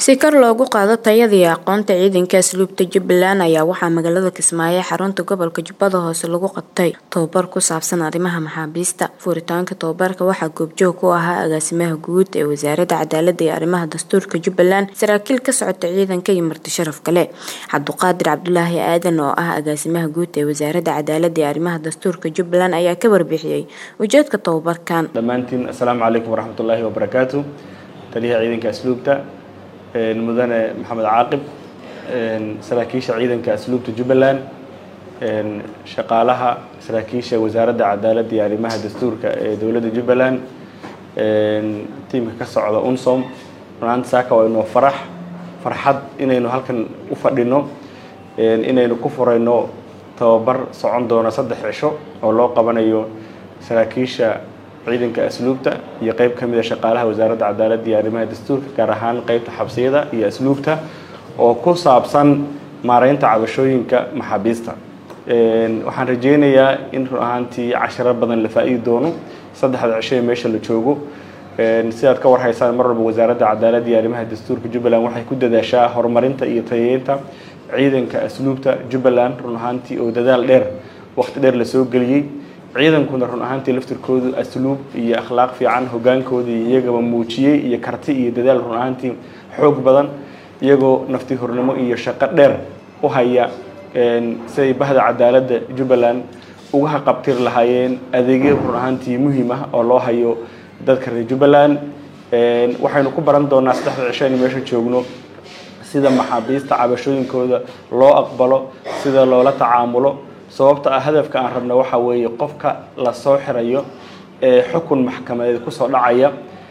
si kor loogu qaado tayada iyo aqoonta ciidanka asluubta jubbaland ayaa waxaa magaalada kismaayo ee xarunta gobolka jubbada hoose lagu qabtay tababar ku saabsan arrimaha maxaabiista furitaanka tababarka waxaa goobjoog ku ahaa agaasimaha guud ee wasaaradda cadaalada iyo arrimaha dastuurka jubbaland saraakiil ka socota ciidanka iyo marti sharaf kale cabduqaadir cabdulaahi aadan oo ah agaasimaha guud ee wasaaradda cadaalada iyo arrimaha dastuurka jubbaland ayaa ka warbixiyey ujeedka tababarkan dhammaantiin assalaamu calaykum waraxmatullaahi wabarakaatu taliyaha ciidanka asluubta mudane maxamed caaqib saraakiisha ciidanka asluubta jubbaland shaqaalaha saraakiisha wasaaradda cadaaladda iyo arrimaha dastuurka ee dowladda jubbaland tiimka ka socda unsom runaanta saaka waa inoo farax farxad inaynu halkan u fadhino inaynu ku furayno tababar socon doono saddex cisho oo loo qabanayo saraakiisha ciidanka asluubta iyo qeyb ka mida shaqaalaha wasaaradda cadaaladda iyo arrimaha dastuurka gaar ahaan qeybta xabsiyada iyo asluubta oo ku saabsan maareynta cabashooyinka maxaabiista waxaan rajeynayaa in run ahaantii casharo badan la faa-idi doono saddexda cisho ee meesha la joogo sidaad ka warhaysaan mar walba wasaaradda cadaaladda iyo arrimaha dastuurka jubbaland waxay ku dadaashaa horumarinta iyo tayeynta ciidanka asluubta jubbaland run ahaantii oo dadaal dheer waqti dheer lasoo geliyey ciidankuna run ahaantii laftirkoodu asluub iyo akhlaaq fiican hogaankooda iyagaba muujiyey iyo karti iyo dadaal run ahaantii xoog badan iyagoo nafti hornimo iyo shaqo dheer u haya siday bahda cadaaladda jubbaland uga haqabtir lahaayeen adeegyo run ahaantii muhiim ah oo loo hayo dadka reer jubbaland waxaynu ku baran doonaa saddexda cisho aynu meesha joogno sida maxaabiista cabashooyinkooda loo aqbalo sida loola tacaamulo sababta ah hadafka aan rabna waxaa weeye qofka lasoo xirayo ee xukun maxkamadeed kusoo dhacaya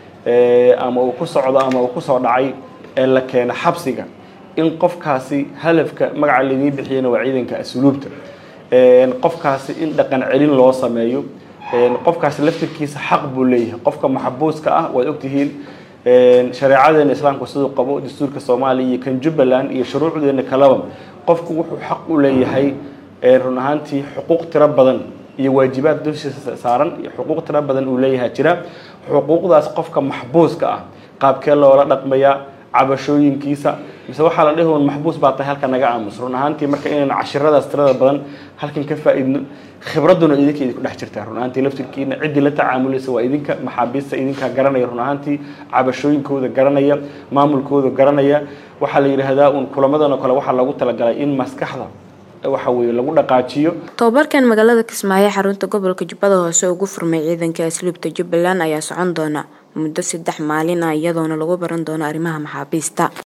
ama uu ku socdo ama uu kusoo dhacay ee la keena xabsiga in qofkaasi hadafka magaca laydii bixiyana waa ciidanka asluubta qofkaasi in dhaqan celin loo sameeyo qofkaasi laftirkiisa xaq buu leeyahay qofka maxbuuska ah waad ogtihiin shareecadeena islaamku siduu qabo dastuurka soomaaliya iyo kan jubbaland iyo shuruucdeena kaleba qofku wuxuu xaq u leeyahay run ahaantii xuquuq tiro badan iyo waajibaad dushiisa saaran iyo xuquuq tiro badan uu leeyahay jira xuquuqdaas qofka maxbuuska ah qaabkee loola dhaqmayaa cabashooyinkiisa mise waxaa la dhihi maxbuus baa tahay halka naga aamus run ahaantii marka inaynu cashiradaas tirada badan halkan ka faa-idno khibradduna idinka idinku dhex jirtaa run ahaantii laftirkiina ciddii la tacaamulaysa waa idinka maxaabiista idinkaa garanaya run ahaantii cabashooyinkooda garanaya maamulkooda garanaya waxaa la yidhaahdaa uun kulamadan oo kale waxaa loogu talagalay in maskaxda waxa weye lagu dhaqaajiyo tababarkan magaalada kismaayo xarunta gobolka jubbada hoose ugu furmay ciidanka asluubta jubbaland ayaa socon doona muddo saddex maalin ah iyadoona lagu baran doono arrimaha maxaabiista